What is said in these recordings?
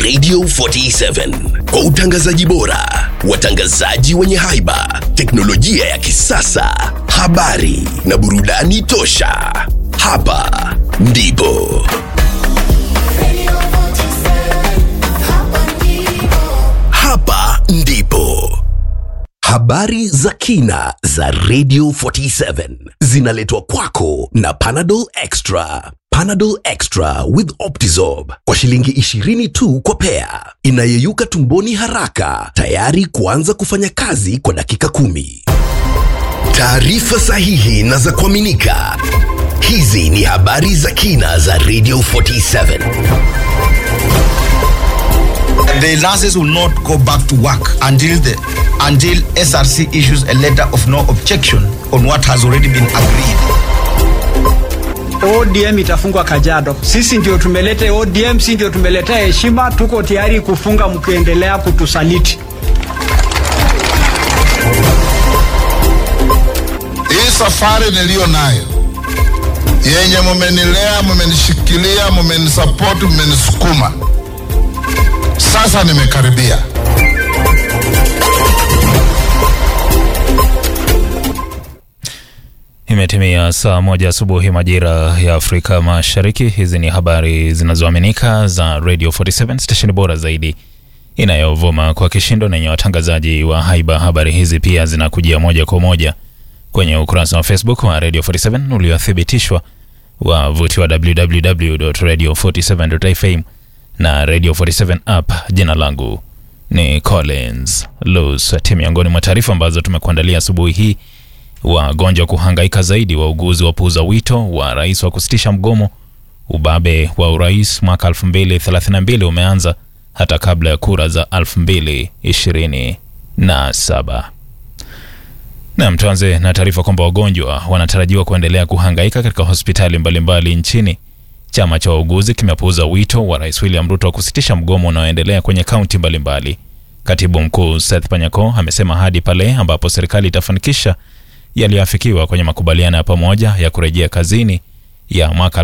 Radio 47 kwa utangazaji bora, watangazaji wenye haiba, teknolojia ya kisasa, habari na burudani tosha. Hapa ndipo hapa ndipo habari za kina za Radio 47 zinaletwa kwako na Panadol Extra. Panadol Extra with Optizorb kwa shilingi 20 tu kwa pea, inayeyuka tumboni haraka, tayari kuanza kufanya kazi kwa dakika kumi. Taarifa sahihi na za kuaminika. Hizi ni habari za kina za Radio 47. The nurses will not go back to work until the until SRC issues a letter of no objection on what has already been agreed. ODM itafungwa Kajiado. Sisi ndio tumeleta ODM, si ndio tumeleta heshima. Tuko tayari kufunga mkiendelea kutusaliti. Hii safari niliyo nayo yenye mumenilea, mumenishikilia, mumenisapoti, mumenisukuma, sasa nimekaribia. Imetimia saa moja asubuhi majira ya Afrika Mashariki. Hizi ni habari zinazoaminika za Radio 47 stesheni bora zaidi inayovuma kwa kishindo na yenye watangazaji wa haiba. Habari hizi pia zinakujia moja kwa moja kwenye ukurasa wa Facebook wa Radio 47 uliothibitishwa wavuti wa www.radio47.fm na Radio 47 app. Jina langu ni Collins Lusati. Miongoni mwa taarifa ambazo tumekuandalia asubuhi hii wagonjwa kuhangaika zaidi, wauguzi wapuuza wito wa rais wa kusitisha mgomo. Ubabe wa urais mwaka 2032 umeanza hata kabla ya kura za 2027. Nam, tuanze na taarifa kwamba wagonjwa wanatarajiwa kuendelea kuhangaika katika hospitali mbalimbali mbali nchini. Chama cha wauguzi kimepuuza wito wa rais William Ruto wa kusitisha mgomo unaoendelea kwenye kaunti mbalimbali. Katibu mkuu Seth Panyako amesema hadi pale ambapo serikali itafanikisha yaliyoafikiwa kwenye makubaliano ya pamoja ya kurejea kazini ya mwaka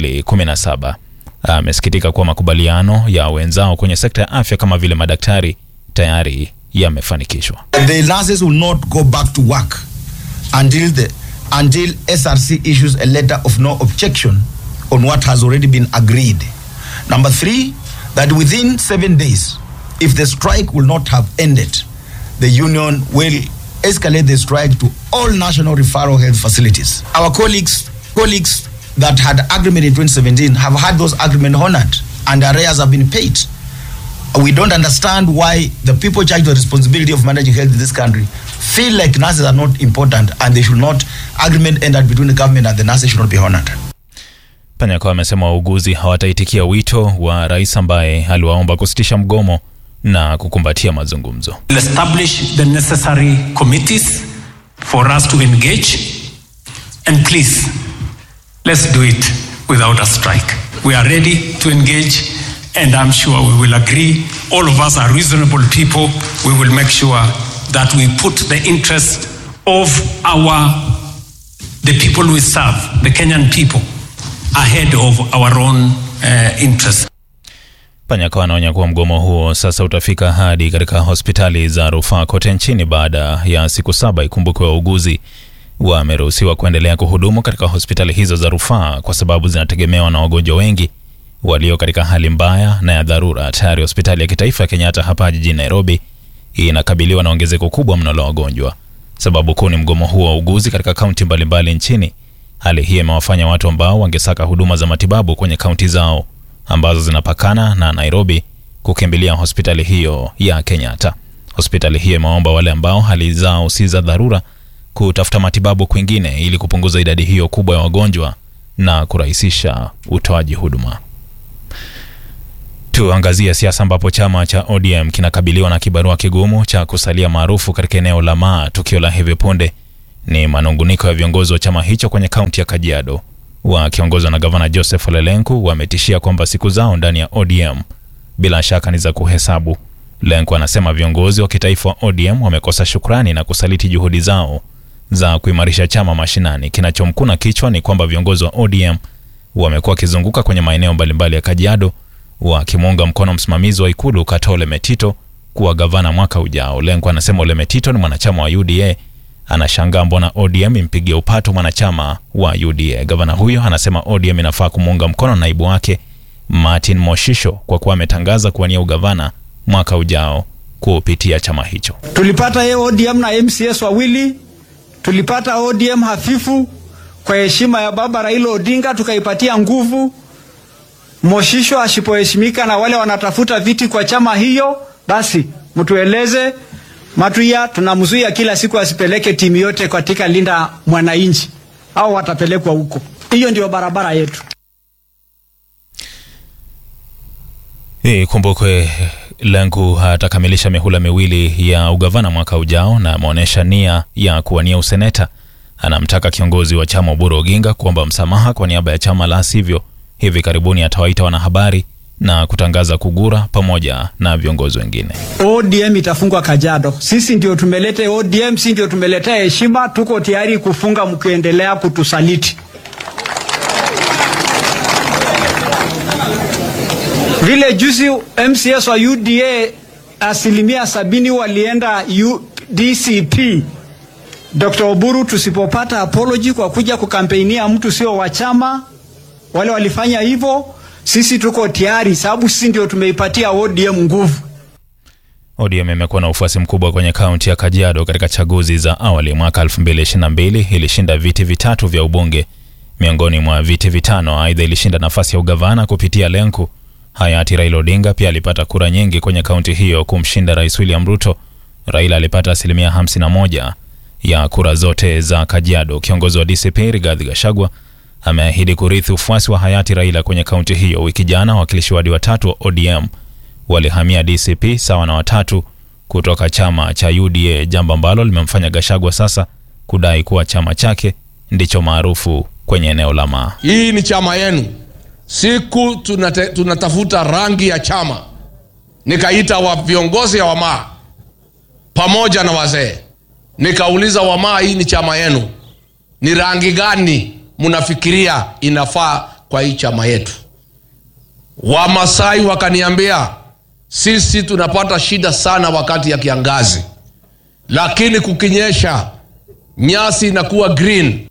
2017. Amesikitika kuwa makubaliano ya wenzao kwenye sekta ya afya kama vile madaktari tayari yamefanikishwa. The nurses will not go back to work until the until SRC issues a letter of no objection on what has already been agreed. Number three, that within seven days, if the strike will not have ended, the union will escalate the strike to all national referral health facilities. Our colleagues colleagues that had agreement in 2017 have had those agreement honored and arrears have been paid. We don't understand why the people charged with the responsibility of managing health in this country feel like nurses are not important and they should not agreement ended between the government and the nurses should not be honored. Panyako amesema wauguzi hawataitikia wito wa rais ambaye aliwaomba kusitisha mgomo na kukumbatia mazungumzo. We'll establish the necessary committees for us to engage. And please, let's do it without a strike. We are ready to engage, and I'm sure we will agree. All of us are reasonable people. We will make sure that we put the interest of our the people we serve, the Kenyan people, ahead of our own uh, interests. Panyako anaonya kuwa mgomo huo sasa utafika hadi katika hospitali za rufaa kote nchini baada ya siku saba. Ikumbukwe wauguzi wameruhusiwa kuendelea kuhudumu katika hospitali hizo za rufaa kwa sababu zinategemewa na wagonjwa wengi walio katika hali mbaya na ya dharura. Tayari hospitali ya kitaifa ya Kenyatta hapa jijini Nairobi inakabiliwa na ongezeko kubwa mno la wagonjwa. Sababu kuu ni mgomo huo wa wauguzi katika kaunti mbalimbali nchini. Hali hii imewafanya watu ambao wangesaka huduma za matibabu kwenye kaunti zao ambazo zinapakana na Nairobi kukimbilia hospitali hiyo ya Kenyatta. Hospitali hiyo imeomba wale ambao hali zao si za dharura kutafuta matibabu kwingine ili kupunguza idadi hiyo kubwa ya wagonjwa na kurahisisha utoaji huduma. Tuangazie siasa ambapo chama cha ODM kinakabiliwa na kibarua kigumu cha kusalia maarufu katika eneo la Maa. Tukio la hivi punde ni manunguniko ya viongozi wa chama hicho kwenye kaunti ya Kajiado wakiongozwa na gavana Joseph Ole Lenku wametishia kwamba siku zao ndani ya ODM bila shaka ni za kuhesabu. Lenku anasema viongozi wa kitaifa wa ODM wamekosa shukrani na kusaliti juhudi zao za kuimarisha chama mashinani. Kinachomkuna kichwa ni kwamba viongozi wa ODM wamekuwa wakizunguka kwenye maeneo mbalimbali ya Kajiado wakimuunga mkono msimamizi wa ikulu Katole Metito kuwa gavana mwaka ujao. Lengo anasema Ole Metito ni mwanachama wa UDA, anashangaa mbona ODM impigia upato mwanachama wa UDA. Gavana huyo anasema ODM inafaa kumuunga mkono naibu wake Martin Moshisho kwa kuwa ametangaza kuwania ugavana mwaka ujao kupitia chama hicho. Tulipata ye ODM na MCS wawili, tulipata ODM hafifu. Kwa heshima ya baba Raila Odinga tukaipatia nguvu. Moshisho asipoheshimika na wale wanatafuta viti kwa chama hiyo, basi mtueleze. Matuya tunamzuia kila siku asipeleke timu yote katika linda mwananchi, au watapelekwa huko. Hiyo ndio barabara yetu. Ikumbukwe Lenku atakamilisha mihula miwili ya ugavana mwaka ujao na ameonyesha nia ya kuwania useneta. Anamtaka kiongozi wa chama Oburu Oginga kuomba msamaha kwa niaba ya chama, la sivyo hivi karibuni atawaita wanahabari na kutangaza kugura pamoja na viongozi wengine. ODM itafungwa Kajiado. Sisi ndio tumeleta ODM, si ndio tumeletea heshima. Tuko tayari kufunga mkiendelea kutusaliti. Vile juzi MCS wa UDA asilimia sabini walienda UDCP. Dr. Oburu, tusipopata apology kwa kuja kukampeinia mtu sio wa chama, wale walifanya hivyo, sisi tuko tayari, sababu sisi ndio tumeipatia ODM nguvu. ODM imekuwa na ufuasi mkubwa kwenye kaunti ya Kajiado. Katika chaguzi za awali mwaka 2022 ilishinda viti vitatu vya ubunge miongoni mwa viti vitano. Aidha, ilishinda nafasi ya ugavana kupitia Lenku. Hayati Raila Odinga pia alipata kura nyingi kwenye kaunti hiyo kumshinda Rais William Ruto. Raila alipata asilimia 51 ya kura zote za Kajiado. Kiongozi wa DCP Rigathi Gachagua ameahidi kurithi ufuasi wa hayati Raila kwenye kaunti hiyo. Wiki jana wawakilishi wadi watatu wa ODM walihamia DCP sawa na watatu kutoka chama cha UDA, jambo ambalo limemfanya Gachagua sasa kudai kuwa chama chake ndicho maarufu kwenye eneo la Maa. Hii ni chama yenu. Siku tunate, tunatafuta rangi ya chama, nikaita wa viongozi ya Wamaa pamoja na wazee, nikauliza Wamaa, hii ni chama yenu, ni rangi gani mnafikiria inafaa kwa hii chama yetu? Wamasai wakaniambia sisi tunapata shida sana wakati ya kiangazi, lakini kukinyesha nyasi inakuwa green.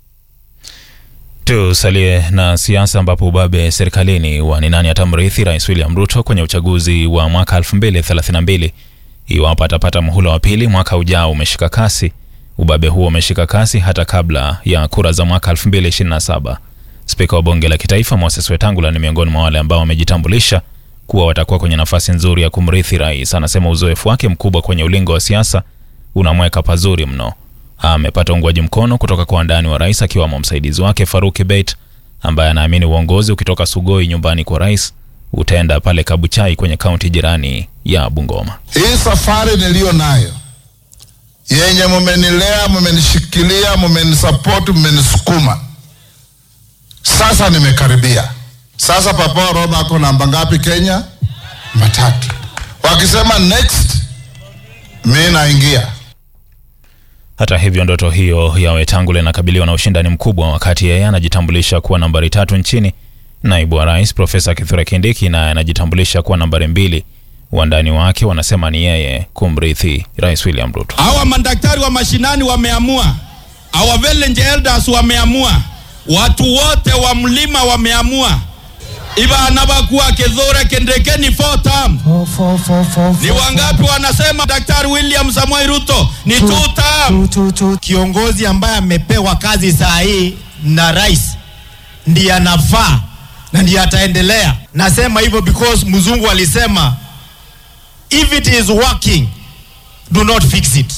Tusalie na siasa ambapo ubabe serikalini wa ni nani atamrithi Rais William Ruto kwenye uchaguzi wa mwaka 2032 iwapo atapata muhula wa pili mwaka ujao umeshika kasi. Ubabe huo umeshika kasi hata kabla ya kura za mwaka 2027. Spika wa bunge la kitaifa Moses Wetangula ni miongoni mwa wale ambao wamejitambulisha kuwa watakuwa kwenye nafasi nzuri ya kumrithi rais. Anasema uzoefu wake mkubwa kwenye ulingo wa siasa unamweka pazuri mno. Amepata uungwaji mkono kutoka kwa wandani wa rais akiwamo msaidizi wake Faruk Kibet ambaye anaamini uongozi ukitoka Sugoi nyumbani kwa rais utaenda pale Kabuchai kwenye kaunti jirani ya Bungoma. Hii safari niliyo nayo yenye mumenilea, mumenishikilia, mumenisapoti, mumenisukuma, sasa nimekaribia. Sasa Papa Roma ako namba ngapi Kenya? Matatu. Wakisema next, mi naingia. Hata hivyo ndoto hiyo ya Wetangula inakabiliwa na ushindani mkubwa, wakati yeye anajitambulisha kuwa nambari tatu nchini. Naibu wa rais Profesa Kithure Kindiki naye anajitambulisha kuwa nambari mbili. Wandani wake wanasema ni yeye kumrithi Rais William Ruto. Hawa madaktari wa mashinani wameamua, hawa village elders wameamua, watu wote wa mlima wameamua ibana bakuwa Kithure Kindiki ni four term. Ni wangapi wanasema Daktari William Samoei Ruto ni two term? Kiongozi ambaye amepewa kazi saa hii na rais ndiye anafaa na ndiye ataendelea. Nasema hivyo because mzungu alisema if it is working do not fix it.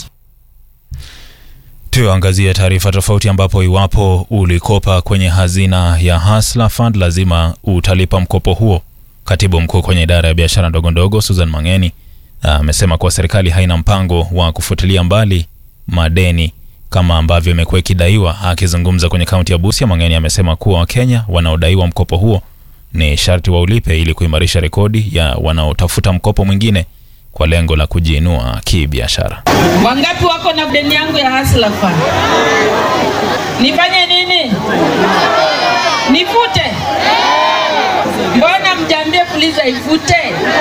Tuangazie taarifa tofauti, ambapo iwapo ulikopa kwenye hazina ya Hustler Fund lazima utalipa mkopo huo. Katibu mkuu kwenye idara ya biashara ndogo ndogo Susan Mangeni amesema kuwa serikali haina mpango wa kufutilia mbali madeni kama ambavyo imekuwa ikidaiwa. Akizungumza kwenye kaunti ya Busia, Mangeni amesema kuwa Wakenya wanaodaiwa mkopo huo ni sharti waulipe ili kuimarisha rekodi ya wanaotafuta mkopo mwingine kwa lengo la kujiinua kibiashara. Wangapi wako na deni yangu ya Hustler Fund? Nifanye nini? Nifute? Mbona mja Sijambia puliza ifute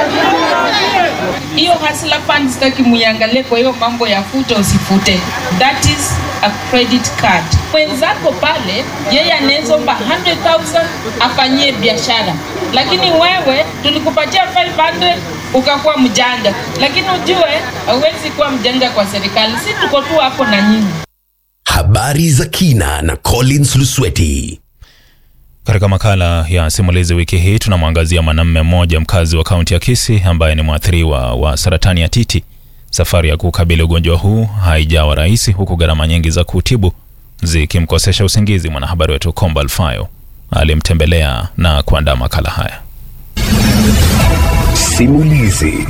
hiyo hustler fund, sitaki muiangalie kwa hiyo mambo ya fute usifute, that is a credit card. Mwenzako pale yeye anaweza omba 100,000 afanyie biashara, lakini wewe tulikupatia 500 ukakuwa mjanja, lakini ujue hauwezi kuwa mjanja kwa serikali. Si tuko tu hapo na nyinyi. Habari za kina na Collins Lusweti. Katika makala ya simulizi wiki hii tunamwangazia mwanamume mmoja mkazi wa kaunti ya Kisii ambaye ni mwathiriwa wa saratani ya titi. Safari ya kukabili ugonjwa huu haijawa rahisi, huku gharama nyingi za kutibu zikimkosesha usingizi. Mwanahabari wetu Komba Alfayo alimtembelea na kuandaa makala haya. Simulizi.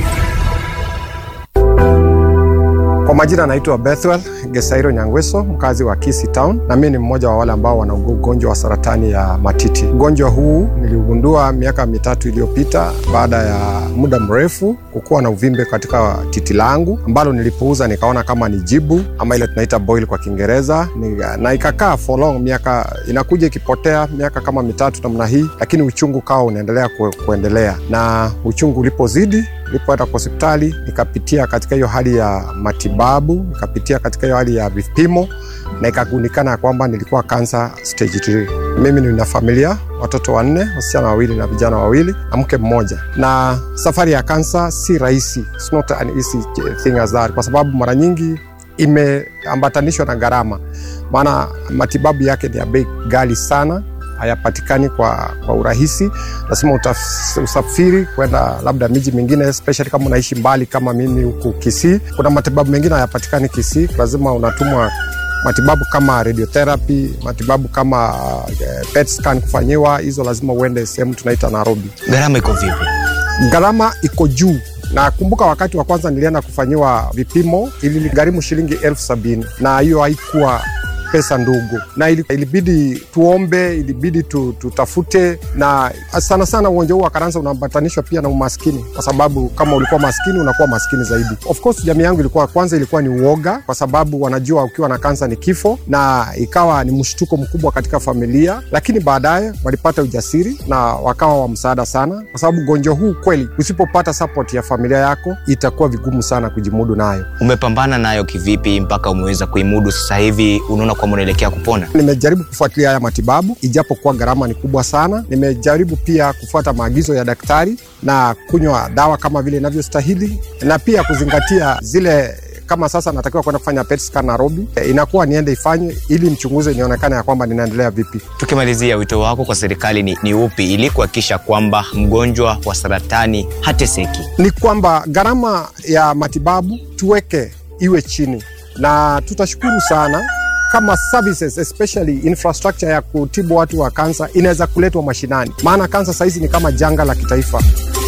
Kwa majina anaitwa Bethwel Gesairo Nyangweso, mkazi wa Kisii Town, na mimi ni mmoja wa wale ambao wana ugonjwa wa saratani ya matiti. Ugonjwa huu niliugundua miaka mitatu iliyopita baada ya muda mrefu kukuwa na uvimbe katika titi langu ambalo nilipouza nikaona kama ni jibu ama ile tunaita boil kwa Kiingereza, na ikakaa for long, miaka inakuja ikipotea, miaka kama mitatu namna hii, lakini uchungu kawa unaendelea ku, kuendelea na uchungu ulipozidi nilipoenda kwa hospitali nikapitia katika hiyo hali ya matibabu, nikapitia katika hiyo hali ya vipimo na ikagundikana ya kwamba nilikuwa kansa stage 3. Mimi nina familia, watoto wanne, wasichana wawili na vijana wawili na mke mmoja, na safari ya kansa si rahisi, it's not an easy thing as that, kwa sababu mara nyingi imeambatanishwa na gharama, maana matibabu yake ni ya bei ghali sana hayapatikani kwa, kwa urahisi. Lazima usafiri kwenda labda miji mingine, especially kama unaishi mbali kama mimi huku Kisii. Kuna matibabu mengine hayapatikani Kisii, lazima unatumwa matibabu kama radiotherapy, matibabu kama uh, PET scan kufanyiwa, hizo lazima uende sehemu tunaita Nairobi. Gharama iko vipi? Gharama iko juu na kumbuka, wakati wa kwanza nilienda kufanyiwa vipimo ilinigharimu shilingi elfu sabini na hiyo haikuwa pesa ndogo, na ilibidi tuombe, ilibidi tu, tutafute, na sana sana ugonjwa huu wa kansa unaambatanishwa pia na umaskini, kwa sababu kama ulikuwa maskini unakuwa maskini zaidi. Of course jamii yangu ilikuwa kwanza, ilikuwa ni uoga, kwa sababu wanajua ukiwa na kansa ni kifo, na ikawa ni mshtuko mkubwa katika familia, lakini baadaye walipata ujasiri na wakawa wa msaada sana, kwa sababu ugonjwa huu kweli, usipopata support ya familia yako itakuwa vigumu sana kujimudu nayo. Umepambana nayo kivipi mpaka umeweza kuimudu sasa hivi? Unaona kwamba unaelekea kupona? Nimejaribu kufuatilia haya matibabu ijapokuwa gharama ni kubwa sana. Nimejaribu pia kufuata maagizo ya daktari na kunywa dawa kama vile inavyostahili na pia kuzingatia zile kama sasa natakiwa kwenda kufanya PET scan Nairobi, inakuwa niende ifanye ili mchunguze nionekane ya kwamba ninaendelea vipi. Tukimalizia, wito wako kwa serikali ni, ni upi ili kuhakikisha kwamba mgonjwa wa saratani hateseki? Ni kwamba gharama ya matibabu tuweke iwe chini, na tutashukuru sana kama services especially infrastructure ya kutibu watu wa kansa inaweza kuletwa mashinani, maana kansa sahizi ni kama janga la kitaifa.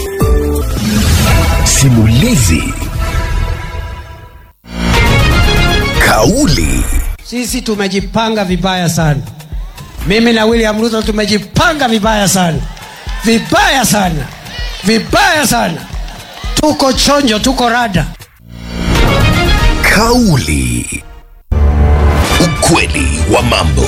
Simulizi. Kauli. Sisi tumejipanga vibaya sana, mimi na William Ruto tumejipanga vibaya sana, vibaya sana, vibaya sana. Tuko chonjo, tuko rada. Kauli. Ukweli wa mambo.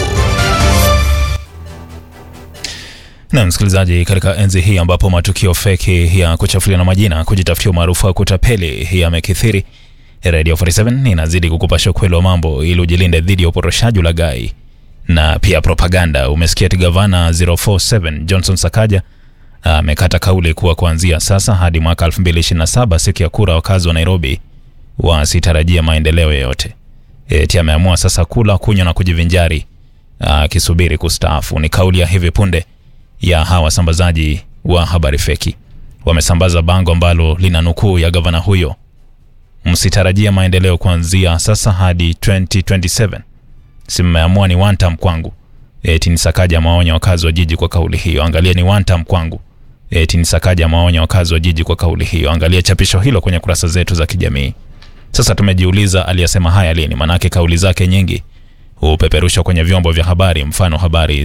Na msikilizaji, katika enzi hii ambapo matukio feki ya kuchafulia na majina, kujitafutia umaarufu wa kutapeli yamekithiri, Radio 47 inazidi kukupasha ukweli wa mambo ili ujilinde dhidi ya uporoshaji, ulaghai na pia propaganda. Umesikia ati gavana 047 Johnson Sakaja amekata kauli kuwa kuanzia sasa hadi mwaka 2027 siku ya kura, wakazi wa Nairobi wasitarajia maendeleo yoyote. Eti ameamua sasa kula, kunywa na kujivinjari akisubiri kustaafu. Ni kauli ya hivi punde ya hawa wasambazaji wa habari feki. Wamesambaza bango ambalo lina nukuu ya gavana huyo, msitarajia maendeleo kuanzia sasa hadi 2027. Si mmeamua ni one term kwangu. Eti ni Sakaja maonya wakazi wa jiji kwa kauli hiyo. Angalia ni one term kwangu. Eti ni Sakaja maonya wakazi wa jiji kwa kauli hiyo. Angalia chapisho hilo kwenye kurasa zetu za kijamii. Sasa tumejiuliza aliyasema haya lini? Manake kauli zake nyingi hupeperushwa kwenye vyombo vya habari, mfano habari